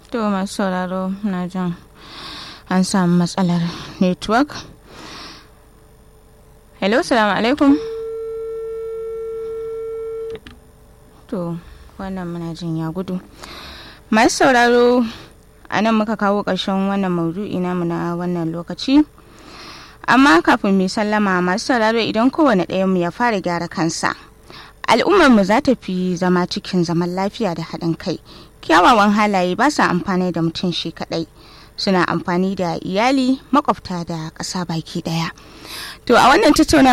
to masu sauraro na jin an samu matsalar network hello salamu alaikum to wannan muna jin ya gudu masu sauraro a nan muka kawo ƙarshen wannan maudu'i namu na wannan lokaci amma kafin mu sallama masu sauraro idan kowane ɗayan mu ya fara gyara kansa al'ummar mu za ta fi zama cikin zaman lafiya da haɗin kai kyawawan halaye ba sa amfani da mutum shi kaɗai suna amfani da iyali makwabta da ƙasa baki ɗaya to a wannan tattaunawa